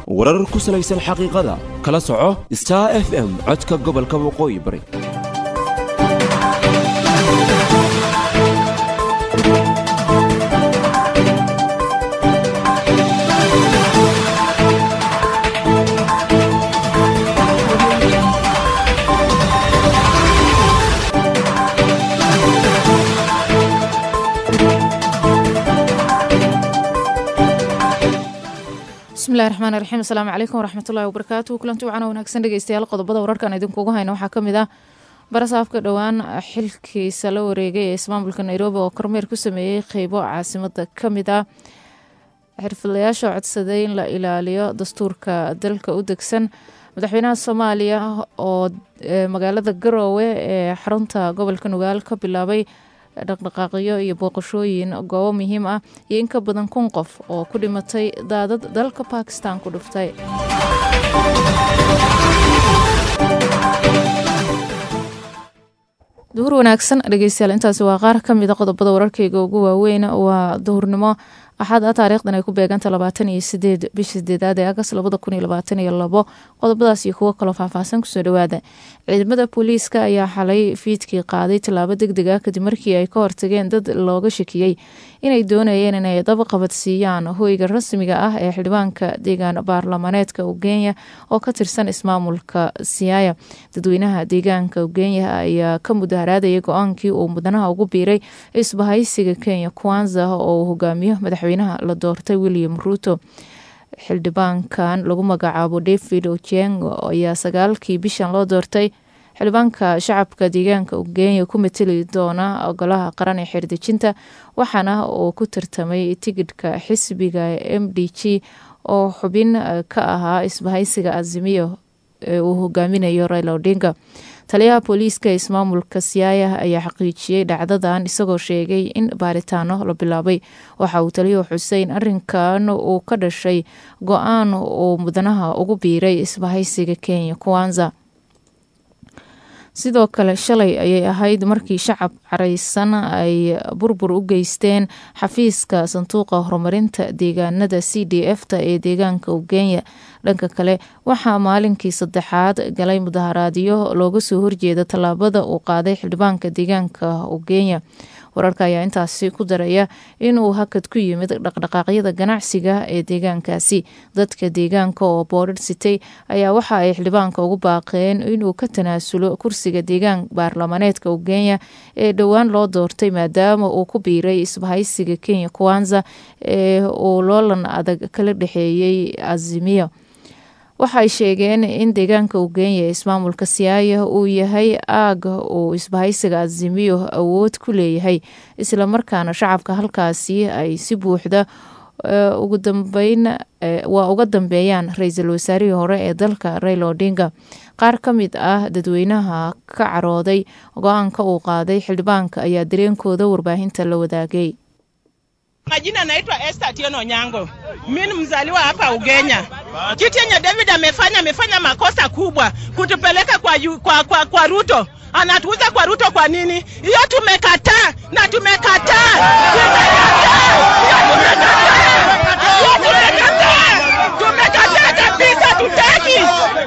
warar ku salaysan xaqiiqada kala soco star f m codka gobolka waqooyi bari bismillahi raxmaani raxiim asalaamu calaykum waraxmatullahi wabarakaatu kulanti wacana wanaagsan dhegeystayaal qodobada wararkan idinkugu hayna waxaa ka mid ah barasaafka dhowaan xilkiisa la wareegay ee ismaamulka nairobi oo kormeer ku sameeyey qeybo caasimada ka mid ah xirfadlayaasha codsaday in la ilaaliyo dastuurka dalka u degsan madaxweynaha soomaaliya oo magaalada garoowe ee xarunta gobolka nugaal ka bilaabay dhaqdhaqaaqyo iyo booqashooyin goobo muhiim ah iyo in ka badan kun qof oo ku dhimatay daadad dalka bakistan ku dhuftay duhur wanaagsan dhegeystayaal intaasi waa qaar ka mida qodobada wararkeyga ugu waaweyn waa duhurnimo axad a taariikhdan ay ku beeganta labaatan iyo sideed bisha sideedaad ee agas labada kun iyo labaatan iyo labo qodobadaas iyo kuwo kaloo faahfaahsan kusoo dhawaada ciidamada booliiska ayaa xalay fiidkii qaaday tallaabo deg deg ah kadib markii ay ka hortageen dad looga shakiyey inay doonayeen inay dab qabadsiiyaan hoyga rasmiga ah ee xildhibaanka deegaan baarlamaneedka ugenya oo ka tirsan ismaamulka siyaaya dadweynaha deegaanka ugenya ayaa ka mudaharaadayay go-aankii uu mudanaha ugu biiray isbahaysiga kenya kwanza oo uu hogaamiyo madaxweynaha la doortay william ruuto xildhibaankan lagu magacaabo david ojeng ayaa sagaalkii bishan loo doortay xildhibaanka shacabka deegaanka ugenya ku mateli doona golaha qaran ee xeerdejinta waxaana uu ku tartamay tigidhka xisbiga m d g oo xubin ka ahaa isbahaysiga azimiyo ee uu hogaaminayo raila odinga taliyaha booliiska ee ismaamulka siyaaya ayaa xaqiijiyey dhacdadan isagoo sheegay in baaritaano la bilaabay waxa uu taliyuhu xuseyn arinkan uu ka dhashay go-aan uu mudanaha ugu biiray isbahaysiga kenya kwanza sidoo kale shalay ayay ahayd markii shacab caraysan ay burbur u geysteen xafiiska sanduuqa horumarinta deegaanada c d f ta ee deegaanka ugenya dhanka kale waxaa maalinkii saddexaad galay mudaharaadyo looga soo horjeeda tallaabada uu qaaday xildhibaanka deegaanka ugenya wararka ayaa intaasi ku daraya inuu hakad ku yimid dhaqdhaqaaqyada ganacsiga ee deegaankaasi dadka deegaanka oo boodhar sitay ayaa waxa ay xildhibaanka ugu baaqeen inuu ka tanaasulo kursiga deegaan baarlamaneedka ugenya ee dhowaan loo doortay maadaama uu ku biiray isbahaysiga kenya kwanza ee uu loolan adag kala dhexeeyey azimiyo waxay sheegeen in deegaanka ugenya ee ismaamulka siyaaya uu yahay aag uu isbahaysiga azimiyo awood ku leeyahay islamarkaana shacabka halkaasi ay si buuxda ugu dambeyn waa uga dambeeyaan ra-iisul wasaarihii hore ee dalka raila odinga qaar ka mid ah dadweynaha ka carooday go-aanka uu qaaday xildhibaanka ayaa dareenkooda warbaahinta la wadaagay Majina naitwa Esther Atieno Nyango. Mimi mzaliwa hapa Ugenya. Kitu yenye David amefanya amefanya makosa kubwa kutupeleka kwa, yu, kwa, kwa, kwa Ruto. Anatuuza kwa Ruto kwa nini? Hiyo tumekataa na tumekataa. Tumekataa kabisa, tutaki.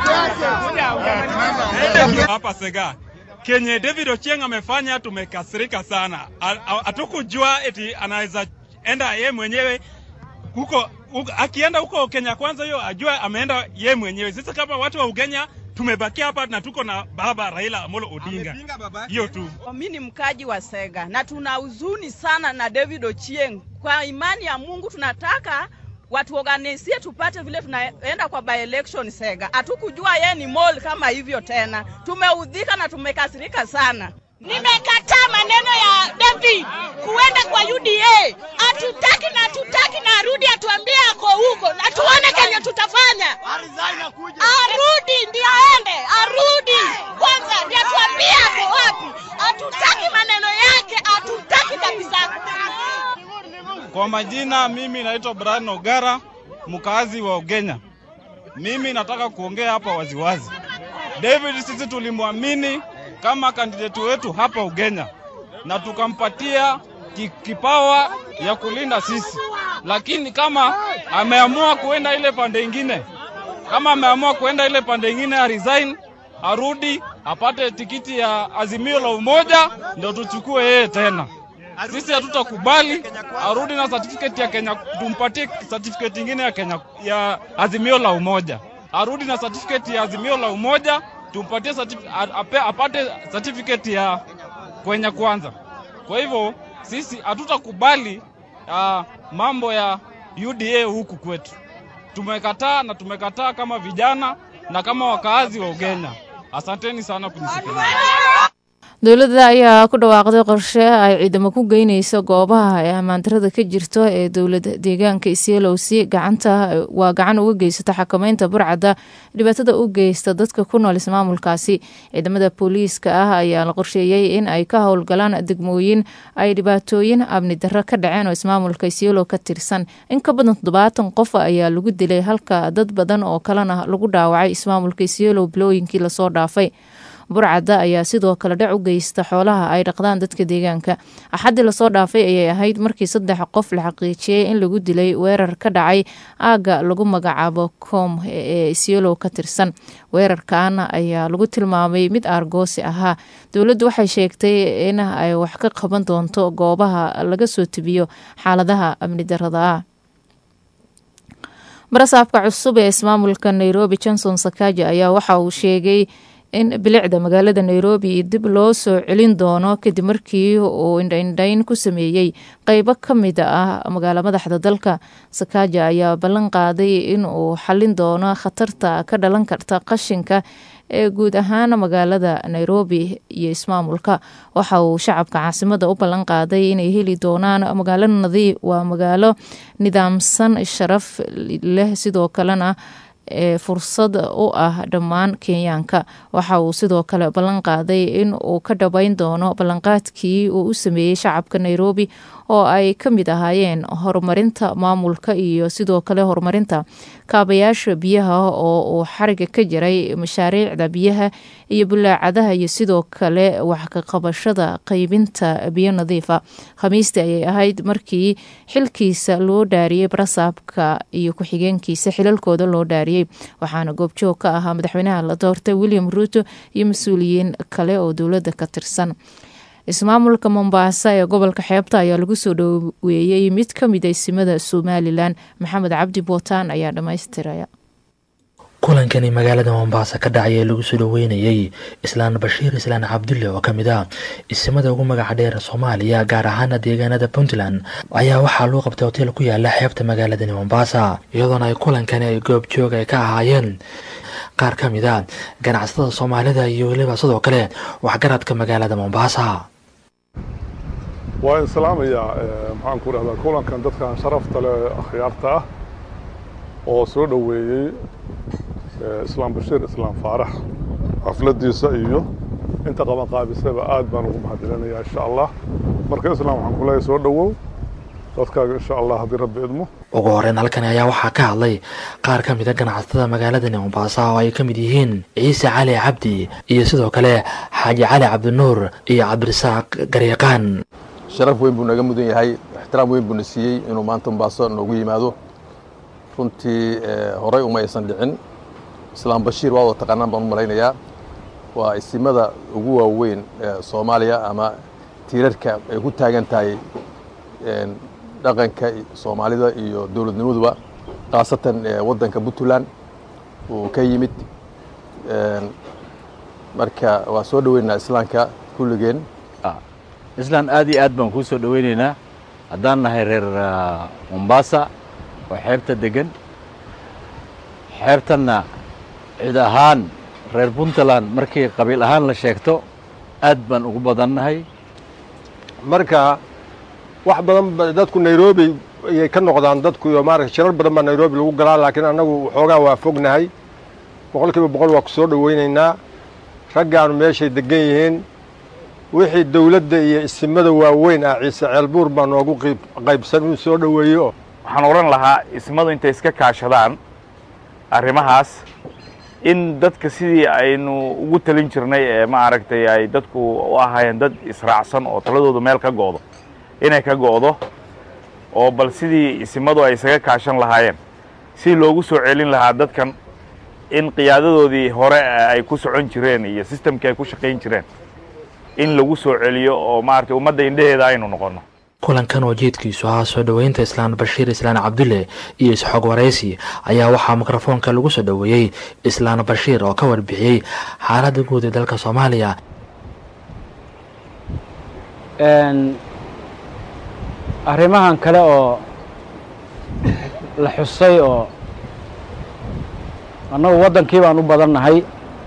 Hapa Sega kenye David Ochieng amefanya tumekasirika sana. Hatukujua eti anaweza enda ye mwenyewe huko, huko akienda huko Kenya kwanza, hiyo ajua ameenda ye mwenyewe. Sisi kama watu wa Ugenya tumebakia hapa na tuko na baba Raila Amolo Odinga, hiyo tu. Mimi ni mkaji wa Sega na tuna huzuni sana na David Ochieng. Kwa imani ya Mungu tunataka watu organisie tupate vile tunaenda kwa by election Sega. Hatukujua yeye ni mole kama hivyo tena, tumeudhika na tumekasirika sana. Nimekataa maneno ya David kuenda kwa UDA. Hatutaki na hatutaki na arudi atuambie ako huko na tuone kenye tutafanya. Arudi ndio aende, arudi kwanza ndio atuambie ako wapi. Hatutaki maneno yake, hatutaki kabisa. Kwa majina, mimi naitwa Brian Ogara, mkazi wa Ugenya. Mimi nataka kuongea hapa waziwazi. David sisi tulimwamini kama kandidati wetu hapa Ugenya na tukampatia kipawa ya kulinda sisi, lakini kama ameamua kuenda ile pande ingine, Kama ameamua kuenda ile pande ingine ya resign, arudi apate tikiti ya Azimio la Umoja, ndio tuchukue yeye tena. Sisi hatutakubali arudi na certificate ya Kenya, tumpatie certificate ingine ya Kenya ya Azimio la Umoja. Arudi na certificate ya Azimio la Umoja, tumpatie certif- ape- apate certificate ya Kenya kwanza. Kwa hivyo sisi hatutakubali uh, mambo ya UDA huku kwetu. Tumekataa na tumekataa kama vijana na kama wakaazi wa Ugenya. Asanteni sana kunisikiliza. dowladda ayaa ku dhawaaqday qorshe ay ciidamo ku geyneyso goobaha ay ammaandarada ka jirto ee dowlad deegaanka isyelowsi gacanta waa gacan uga geysata xakameynta burcadda dhibaatada u geysta dadka ku nool ismaamulkaasi ciidamada booliiska ah ayaa la qorsheeyey in ay ka howlgalaan degmooyin ay dhibaatooyin amni darro ka dhaceen oo ismaamulka isyelow ka tirsan in ka badan toddobaatan qof ayaa lagu dilay halka dad badan oo kalena lagu dhaawacay ismaamulka isyelow bilooyinkii lasoo dhaafay burcadda ayaa sidoo kale dhac u geysta xoolaha ay dhaqdaan dadka deegaanka axaddii lasoo dhaafay ayay ahayd markii saddex qof la xaqiijiyey in lagu dilay weerar ka dhacay aagga lagu magacaabo koom ee isyelow ka tirsan weerarkan ayaa lagu tilmaamay mid aargoosi ahaa dowladdu waxay sheegtay in ay wax ka qaban doonto goobaha laga soo tebiyo xaaladaha amni darada ah barasaabka cusub ee ismaamulka nairobi johnson sakaja ayaa waxa uu sheegay in bilicda magaalada nairobi dib loo soo celin doono kadib markii uu indhaindhayn ku sameeyey qeybo ka mid ah magaala madaxda dalka sakaja ayaa ballan qaaday in uu xalin doono khatarta ka dhalan karta qashinka ee guud ahaan magaalada nairobi iyo ismaamulka waxa uu shacabka caasimada u ballan qaaday inay heli doonaan magaalo nadiif waa magaalo nidaamsan sharaf leh sidoo kalena ee fursad u ah dhammaan kenyaanka waxa uu sidoo kale ballan qaaday in uu ka dhabeyn doono ballanqaadkii uu u sameeyey shacabka nairobi oo ay ka mid ahaayeen horumarinta maamulka iyo sidoo kale horumarinta kaabayaasha biyaha oo uu xariga ka jiray mashaariicda biyaha iyo bulaacadaha iyo sidoo kale wax ka qabashada qeybinta biyo nadiifa khamiistii ayay ahayd markii xilkiisa loo dhaariyey barasaabka iyo ku-xigeenkiisa xilalkooda loo dhaariyey waxaana goobjoog ka ahaa madaxweynaha la doortay william ruuto iyo mas-uuliyiin kale oo dowladda ka tirsan ismaamulka mombaasa ee gobolka xeebta ayaa lagu soo dhoweeyey mid ka mid aysimada somalilan maxamed cabdi bootaan ayaa dhammaystiraya kulankani magaalada mombaasa ka dhacay ee lagu soo dhoweynayey islaan bashiir islaan cabdulle oo ka mid ah isimada ugu magaca dheer soomaaliya gaar ahaana deegaanada puntland ayaa waxaa loo qabtay hoteel ku yaala xeebta magaaladani mombaasa iyadoona ay kulankani ay goobjoog ay ka ahaayeen qaar ka mid a ganacsatada soomaalida iyo weliba sidoo kale waxgaradka magaalada mombaasa waa islaamayaa maxaan ku dhahdaa kulankan dadkan sharafta leh akhyaarta ah oo soo dhoweeyey islaam bashiir islaam faarax xafladiisa iyo inta qaban qaabisaba aad baan ugu mahadcelinayaa insha allah marka islaam waxaan ku leeyahay soo dhowow dadkaaga insha allah haddii rabbi idmo ugu horeyn halkani ayaa waxaa ka hadlay qaar ka mid a ganacsatada magaaladani mombaasa oo ay ka mid yihiin ciise cali cabdi iyo sidoo kale xaaji cali cabdinuur iyo cabdirasaaq garyaqaan sharaf weyn buu naga mudan yahay ixtiraam weyn buuna siiyey inuu maanta mombaaso noogu yimaado runtii horey uma aysan dhicin islaam bashiir waa wada taqaanaan baan u malaynayaa waa isimada ugu waaweyn ee soomaaliya ama tiirarka ay ku taagan tahay dhaqanka soomaalida iyo dowladnimaduba khaasatan waddanka puntland uu ka yimid marka waa soo dhoweynaynaa islaamka kulligeen islaan aad iyo aad baan kuu soo dhoweynaynaa haddaan nahay reer mombasa oo xeebta degan xeebtanna cid ahaan reer puntland markii qabiil ahaan la sheegto aad baan ugu badannahay marka wax badan dadku nairobi ayay ka noqdaan dadku iyo maarata shirar badan baa nairobi lagu galaa laakiin annagu waxoogaa waa fognahay boqol kiiba boqol waa ku soo dhoweynaynaa raggaanu meeshay degan yihiin wixii dawladda iyo isimada waaweyn ah ciise ceelbuur baa noogu qaybsan inuu soo dhoweeyo waxaan odhan lahaa ismadu intay iska kaashadaan arrimahaas in dadka sidii aynu ugu talin jirnay ee ma aragtay ay dadku u ahaayeen dad israacsan oo taladoodu meel ka go'do inay ka go'do oo bal sidii isimadu ay isaga kaashan lahaayeen si loogu soo celin lahaa dadkan in qiyaadadoodii hore ay ku socon jireen iyo sistamkii ay ku shaqayn jireen in lagu soo celiyo oo maaragtay ummadda indheheeda aynu noqonno kulankan oo jeedkiisu ahaa soo dhoweynta islaan bashiir islaan cabdulle iyo isxoog waraysi ayaa waxaa mikrofoonka lagu soo dhoweeyey islaan bashiir oo ka warbixiyey xaaladda guud ee dalka soomaaliya arrimahan kale oo la xusay oo annagu waddankii baan u badannahay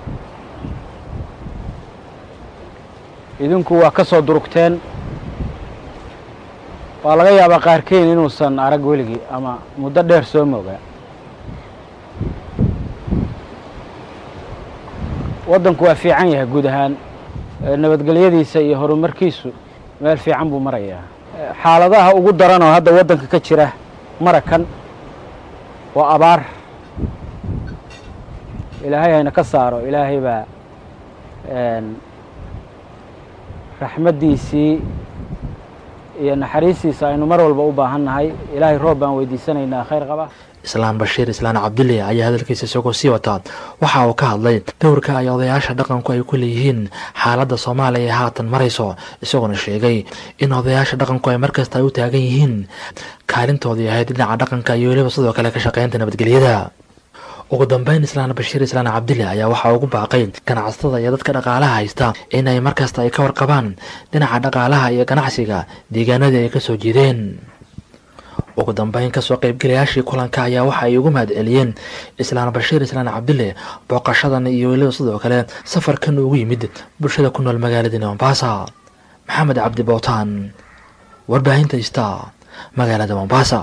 idinku waa ka soo durugteen waa laga yaabaa qaarkeyn inuusan arag weligii ama muddo dheer soo moogaa waddanku waa fiican yahay guud ahaan nabadgelyadiisa iyo horumarkiisu meel fiican buu marayaa xaaladaha ugu daran oo hadda waddanka ka jira marakan waa abaar ilaahay hayna ka saaro ilaahay baa raxmaddiisii iyo naxariistiisa aynu mar walba u baahan nahay ilaahay roob baan weydiisanaynaa khayr qaba islaan bashiir islaan cabdulle ayaa hadalkiisa isagoo sii wataa waxa uu ka hadlay dowrka ay odayaasha dhaqanku ay ku leeyihiin xaaladda soomaaliya ee haatan marayso isagoona sheegay in odayaasha dhaqanku ay markasta ay u taagan yihiin kaalintoodii ahayd dhinaca dhaqanka iyo weliba sidoo kale ka shaqaynta nabadgelyada ugu dambeyn islaan bashiir islaan cabdille ayaa waxaa ugu baaqay ganacsatada iyo dadka dhaqaalaha haysta in ay markasta ay ka warqabaan dhinaca dhaqaalaha iyo ganacsiga deegaanadii ay ka soo jeedeen ugu dambeyn kasoo qaybgalayaashii kulanka ayaa waxa ay ugu mahad celiyeen islaan bashiir islaan cabdille booqashadan iyo weliba sidoo kale safarkan ugu yimid bulshada ku nool magaaladii mombasa maxamed cabdi bootaan warbaahinta ista magaalada mombasa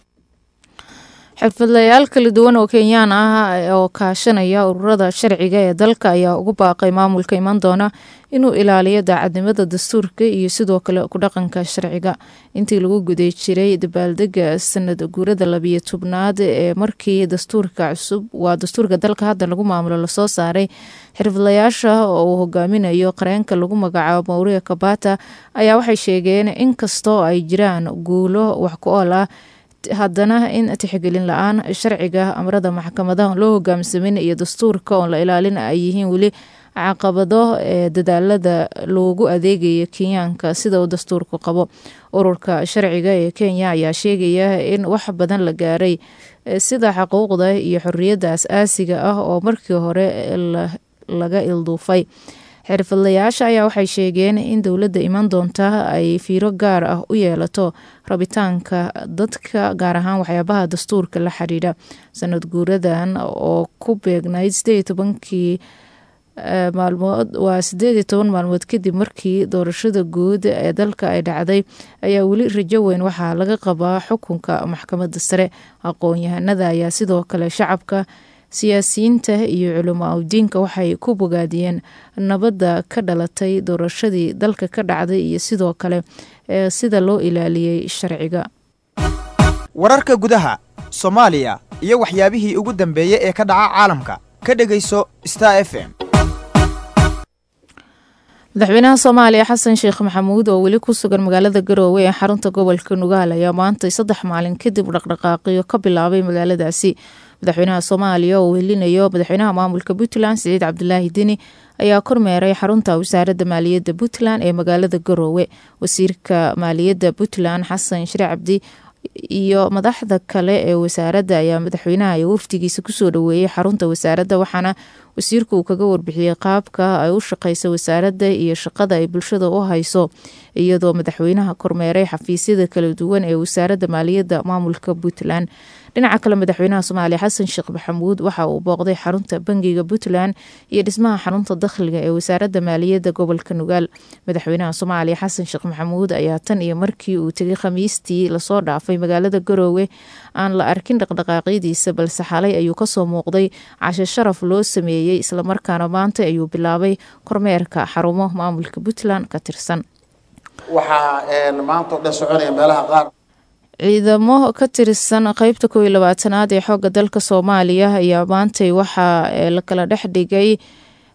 xirfadlayaal kala duwan oo kenyaan ah oo kaashanaya ururada sharciga ee dalka ayaa ugu baaqay maamulka iman doona inuu ilaaliyo daacadnimada dastuurka iyo sidoo kale ku dhaqanka sharciga intii lagu guday jiray dabaaldega sanad guurada labiyo tobnaad ee markii dastuurka cusub waa dastuurka dalka hadda lagu maamulo lasoo saaray xirfadlayaasha oo uu hogaaminayo qareenka lagu magacaabo mawriya kabata ayaa waxay sheegeen inkastoo ay jiraan guulo wax ku ool ah haddana in tixgelin la-aan sharciga amrada maxkamadaha loo hogaamsamin iyo dastuurka oon la ilaalin ay yihiin weli caqabado ee dadaalada loogu adeegaya kenyaanka sida uu dastuurku qabo ururka sharciga ee kenya ayaa sheegaya in wax badan la gaaray sida xuquuqda iyo xoriyadda as-aasiga ah oo markii hore laga ilduufay xirfadlayaasha ayaa waxay sheegeen in dowladda iman doonta ay fiiro gaar ah u yeelato rabitaanka dadka gaar ahaan waxyaabaha dastuurka la xidhiidha sanad guuradan oo ku beegnayd sideed tobankii maalmood waa sideed iyo toban maalmood kadib markii doorashada guud ee dalka ay dhacday ayaa weli rajo weyn waxaa laga qabaa xukunka maxkamadda sare aqoon-yahanada ayaa sidoo kale shacabka siyaasiyiinta iyo culamaa udiinka waxay ku bogaadiyeen nabadda ka dhalatay doorashadii dalka ka dhacday iyo sidoo kale ee sida loo ilaaliyey sharciga wararka gudaha soomaaliya iyo waxyaabihii ugu dambeeyey ee ka dhaca caalamka ka dhegayso star f m madaxweynaha soomaaliya xasan sheekh maxamuud oo weli ku sugan magaalada garoowe ee xarunta gobolka nugaal ayaa maantay saddex maalin kadib dhaqdhaqaaqiyo ka bilaabay magaaladaasi madaxweynaha soomaaliya oo welinayo madaxweynaha maamulka puntland siciid cabdulaahi deni ayaa kormeeray xarunta wasaaradda maaliyadda puntland ee magaalada garoowe wasiirka maaliyadda puntland xasan shire cabdi iyo madaxda kale ee wasaaradda ayaa madaxweynaha iyo wafdigiisa kusoo dhoweeyey xarunta wasaaradda waxaana wasiirku uu kaga warbixiyey qaabka ay u shaqeysa wasaaradda iyo shaqada ay bulshada u hayso iyadoo madaxweynaha kormeeray xafiisyada kala duwan ee wasaaradda maaliyadda maamulka puntland dhinaca kale madaxweynaha soomaaliya xasan sheekh maxamuud waxa uu booqday xarunta bangiga puntland iyo dhismaha xarunta dakhliga ee wasaaradda maaliyadda gobolka nugaal madaxweynaha soomaaliya xasan sheekh maxamuud ayaa tan iyo markii uu tegay khamiistii lasoo dhaafay magaalada garoowe aan la arkin dhaqdhaqaaqyadiisa balse xalay ayuu kasoo muuqday cashe sharaf loo sameeyey islamarkaana maanta ayuu bilaabay kormeerka xarumo maamulka puntland ka tirsan waxaa maanta o dhan soconaya meelaha qaar ciidamo ka tirsan qeybta koob iyo labaatanaad ee xoogga dalka soomaaliya ayaa maantay waxaa la kala dhex dhigay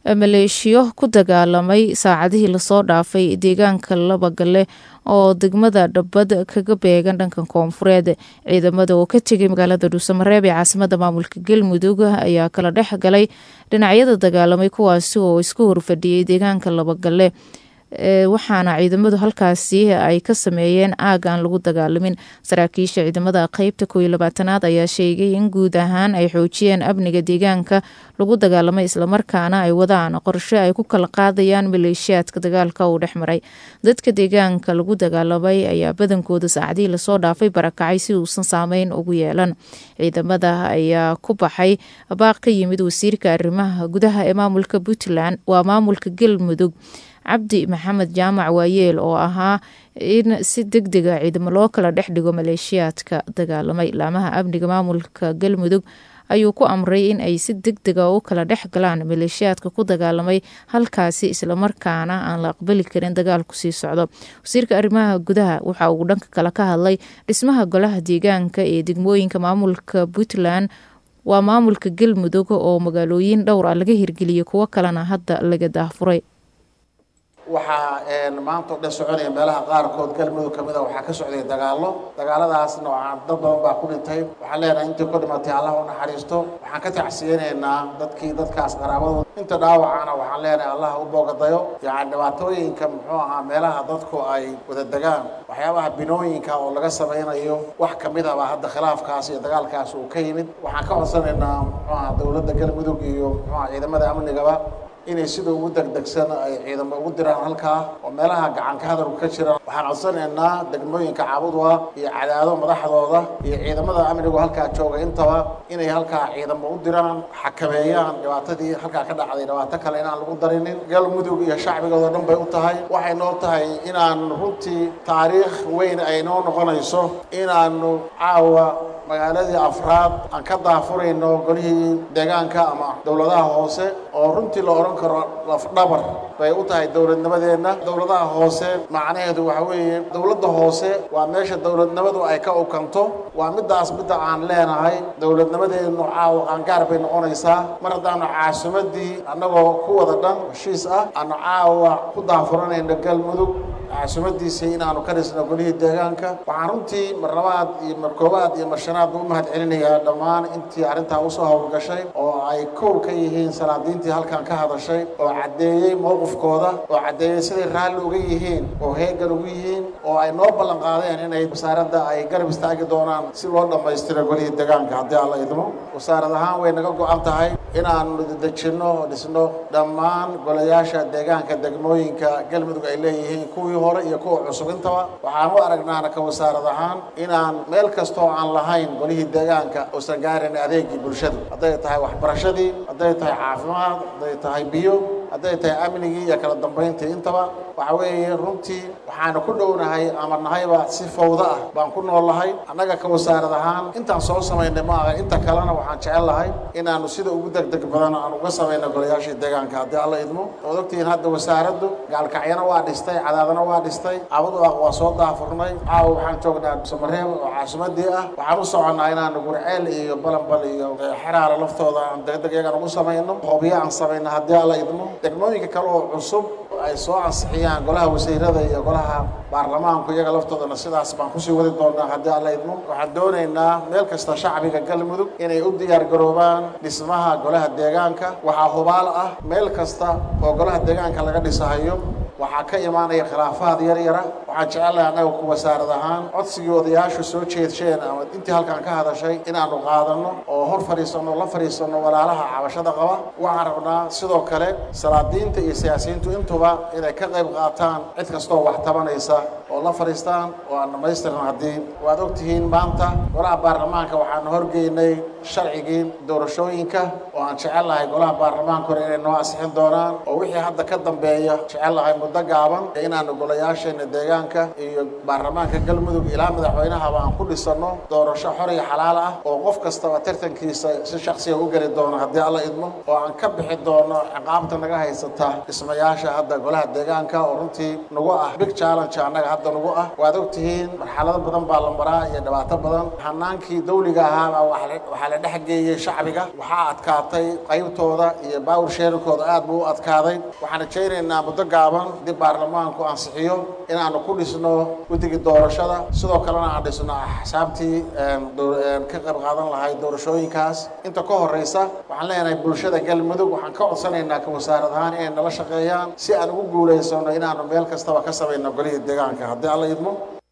maleeshiyo ku dagaalamay saacadihii lasoo dhaafay deegaanka labagalle oo degmada dhabbad kaga beegan dhanka koonfureed ciidamada oo ka tegay magaalada dhuusamareeb ee caasimada maamulka galmudug ayaa kala dhex galay dhinacyada dagaalamay kuwaasi oo isku horfadhiyey deegaanka labagalle waxaana ciidamadu halkaasi ay ka sameeyeen aag aan lagu dagaalamin saraakiisha ciidamada qeybta kooiyo labaatanaad ayaa sheegay in guud ahaan ay xoojiyeen amniga deegaanka lagu dagaalamay islamarkaana ay wadaan qorshe ay ku kala qaadayaan maleeshiyaadka dagaalka uu dhex maray dadka deegaanka lagu dagaalamay ayaa badankooda saacadihii lasoo dhaafay barakacay si uusan saameyn ugu yeelan ciidamada ayaa ku baxay baaq ka yimid wasiirka arrimaha gudaha ee maamulka puntland waa maamulka galmudug cabdi maxamed jaamac waayeel oo ahaa in si deg dega ciidamo loo kala dhex dhigo maleeshiyaadka dagaalamay laamaha amniga maamulka galmudug ayuu ku amray in ay si deg dega u kala dhex galaan maleeshiyaadka ku dagaalamay halkaasi islamarkaana aan la aqbali karin dagaalku sii socdo wasiirka arrimaha gudaha waxa uu dhanka kale ka hadlay dhismaha golaha deegaanka ee degmooyinka maamulka puntland waa maamulka galmudug oo magaalooyin dhowr ah laga hirgeliyay kuwo kalena hadda laga daahfuray waxaa maanta o dhan soconaya meelaha qaarkood galmudug ka mid a waxaa ka socday dagaallo dagaaladaasna waxaa dad badan baa ku dhintay waxaan leenahay intii ku dhimatay allah u naxariisto waxaan ka tacsiyeynaynaa dadkii dadkaas qaraabadooda inta dhaawacana waxaan leenahay allah u boogadayo yacni dhibaatooyinka muxuu ahaa meelaha dadku ay wada degaan waxyaabaha binooyinka oo laga samaynayo wax ka mid aba hadda khilaafkaas iyo dagaalkaas uu ka yimid waxaan ka codsanaynaa muxuu ahaa dowladda galmudug iyo muxuu ahaa ciidamada amnigaba inay sida ugu degdegsan ay ciidamo ugu diraan halkaa oo meelaha gacanka hadalku ka jiraan waxaan codsanaynaa degmooyinka caabudwa iyo cadaado madaxdooda iyo ciidamada amnigu halkaa jooga intaba inay halkaa ciidamo u diraan xakameeyaan dhibaatadii halkaa ka dhacday dhibaato kale inaan lagu darinin galmudug iyo shacbigoodao dhan bay u tahay waxay noo tahay inaan runtii taariikh weyn ay noo noqonayso inaanu caawa magaaladii afraad aan ka daafurayno golihii deegaanka ama dowladaha hoose oo runtii la odhan karo lafdhabar bay u tahay dowladnimadeenna dowladaha hoose macnaheedu waxa weeye dowladda hoose waa meesha dowladnimadu ay ka ukanto waa middaas midda aan leenahay dowladnimadeennu caawa qaangaar bay noqonaysaa mar haddaanu caasimadii annagoo ku wada dhan heshiis ah aanu caawa ku daafuranayno galmudug caasimadiisii inaanu ka dhisno golihii deegaanka waxaan runtii mar labaad iyo mar koowaad iyo mar shanaad ba u mahad celinayaa dhammaan intii arrintaa usoo howlgashay oo ay kow ka yihiin salaadiintii halkan ka hadashay oo caddeeyey mowqifkooda oo caddeeyey siday raalli uga yihiin oo heegan ugu yihiin oo ay noo ballan qaadeen inay wasaaradda ay garab istaagi doonaan si loo dhammaystiro golihii deegaanka haddii alla idmo wasaarad ahaan way naga go-an tahay inaanu dejinno oo dhisno dhammaan golayaasha deegaanka degmooyinka galmudug ay leeyihiin kuwii hore iyo kuwa cusub intaba waxaan u aragnaana ka wasaarad ahaan inaan meel kastoo aan lahayn golihii deegaanka uusan gaarin adeegii bulshadu hadday tahay waxbarashadii hadday tahay caafimaad hadday tahay biyo hadday tahay amnigii iyo kala dambayntii intaba waxa weeye runtii waxaanu ku dhownahay ama nahayba si fawdo ah baan ku noolahay annaga ka wasaarad ahaan intaan soo samaynay ma aha inta kalena waxaan jecel lahay inaanu sida ugu degdeg badan aan uga samayno golayaashii deegaanka haddii alla idmo waad ogtihiin hadda wasaaraddu gaalkacyana waa dhistay cadaadana waa dhistay abadu ah waa soo daafurnay caawa waxaan joognaa samareeb oo caasimadii ah waxaan u soconnaa inaanu gurceel iyo balanbal iyo xeraala laftooda aan degdeg iyagan ugu samayno hobyo aan samayno haddii alla idmo degmooyinka kale oo cusub ay soo ansixiyaan golaha wasiirada iyo golaha baarlamaanku iyaga laftoodana sidaas baan kusii wadi doonaa haddii alla idmo waxaan doonaynaa meel kasta shacbiga galmudug inay u diyaar garoobaan dhismaha golaha deegaanka waxaa hubaal ah meel kasta oo golaha deegaanka laga dhisahayo waxaa ka imaanaya khilaafaad yar yara waxaan jecelahay annaga ku wasaarad ahaan codsigii odayaashu soo jeedsheen ama intii halkan ka hadashay inaanu qaadanno oo hor fadhiisanno la fadhiisanno walaalaha cabashada qaba waxaan rabnaa sidoo kale salaadiinta iyo siyaasiyiintu intuba inay ka qayb qaataan cid kastoo wax tabanaysa oo la fadhiistaan oo aan dhammaystiran haddii waad ogtihiin maanta golaha baarlamaanka waxaanu horgeynay sharcigii doorashooyinka oo aan jecelahay golaha baarlamaanka hore inay noo ansixin doonaan oo wixii hadda ka dambeeya jecelahay muddo gaaban inaanu golayaasheena deegaanka iyo baarlamaanka galmudug ilaa madaxweynahaba aan ku dhisanno doorasho xor iyo xalaal ah oo qof kastaba tartankiisa si shaksiga u geli doono haddii alla idmo oo aan ka bixi doono ciqaabta naga haysata dhismayaasha hadda golaha deegaanka oo runtii nagu ah big challenge annaga hadda nagu ah waad ogtihiin marxalado badan baa la maraa iyo dhibaato badan hanaankii dawliga ahaabaa waxaa la dhex geeyey shacbiga waxaa adkaatay qaybtooda iyo baawur sheerinkooda aad buu u adkaaday waxaan rajaynaynaa muddo gaaban dib baarlamaanku ansixiyo inaanu ku dhisno guddigii doorashada sidoo kalena aan dhisno axsaabtii ka qayb qaadan lahayd doorashooyinkaas inta ka horeysa waxaan leenahay bulshada galmudug waxaan ka codsanaynaa ka wasaarad ahaan inay nala shaqeeyaan si aan ugu guulaysano inaanu meel kastaba ka samayno golihii deegaanka haddii alla idmo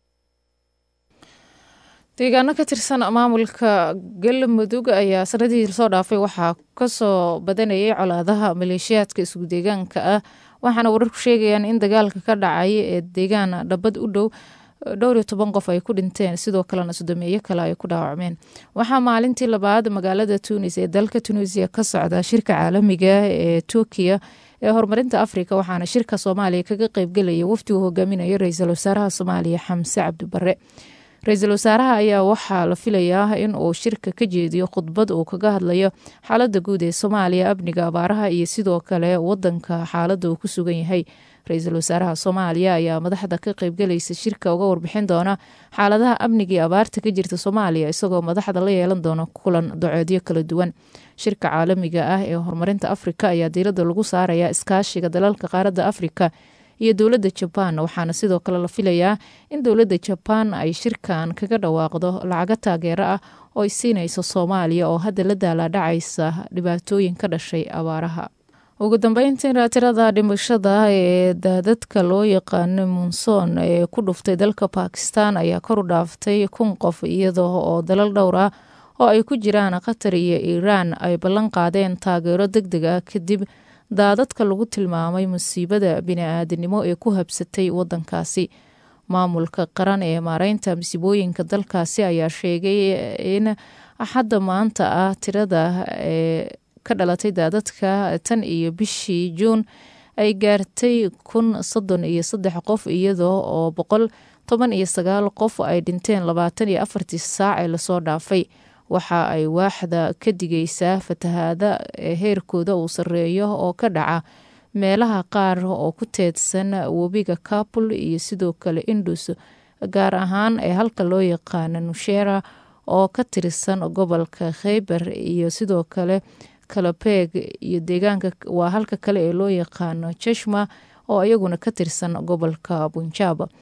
deegaano ka tirsan maamulka galmudug ayaa sanadihii lasoo dhaafay waxaa kasoo badanayay colaadaha maleeshiyaadka isku deegaanka ah waxaana wararku sheegayaan in dagaalka ka dhacay ee deegaan dhabad u dhow dhowr iyo toban qof ay ku dhinteen sidoo kalena sodomeeyo kale ay ku dhaawacmeen waxaa maalintii labaad magaalada tunis ee dalka tunisiya ka socda shirka caalamiga ee turkiya ee horumarinta afrika waxaana shirka soomaaliya kaga qeybgelaya wafdigu hogaaminayo ra-iisul wasaaraha soomaaliya xamse cabdibare ra-iisul wasaaraha ayaa waxaa la filayaa in uu shirka ka jeediyo khudbad uu kaga hadlayo xaalada guud ee soomaaliya amniga abaaraha iyo sidoo kale wadanka xaalada uu ku sugan yahay ra-iisul wasaaraha soomaaliya ayaa madaxda ka qeybgelaysa shirka uga warbixin doona xaaladaha amniga iyo abaarta ka jirta soomaaliya isagoo madaxda la yeelan doona kulan docoodyo kala duwan shirka caalamiga ah ee horumarinta afrika ayaa diirada lagu saaraya iskaashiga dalalka qaaradda afrika iyo dowladda jabaan waxaana sidoo kale la filayaa in dowladda jabaan ay shirkan kaga dhawaaqdo lacago taageero ah oo ay siinayso soomaaliya oo hadda la daalaadhacaysa dhibaatooyin ka dhashay abaaraha ugu dambeyntiina tirada dhimashada ee daadadka loo yaqaano monson ee ku dhuftay dalka bakistan ayaa kor u dhaaftay kun qof iyadoo oo dalal dhowr ah oo ay ku jiraan qatar iyo iiraan ay ballan qaadeen taageero deg deg ah kadib daadadka lagu tilmaamay musiibada bini-aadanimo ee ku habsatay wadankaasi maamulka qaran ee maareynta masiibooyinka dalkaasi ayaa sheegay in axadda maanta ah tirada ee ka dhalatay daadadka tan iyo bishii juun ay gaartay kun soddon iyo saddex qof iyadoo oo boqol toban iyo sagaal qof ay dhinteen labaatan iyo afartii saac ee lasoo dhaafay waxa ay waaxda ka digaysaa fatahaada heerkooda uu sarreeyo oo ka dhaca meelaha qaar oo ku teedsan webiga kabul iyo sidoo kale indus gaar ahaan ee halka loo yaqaano nushera oo ka tirsan gobolka kheyber iyo sidoo kale kalabeeg iyo deegaanka waa halka kale ee loo yaqaano jeshma oo iyaguna ka tirsan gobolka bunjaab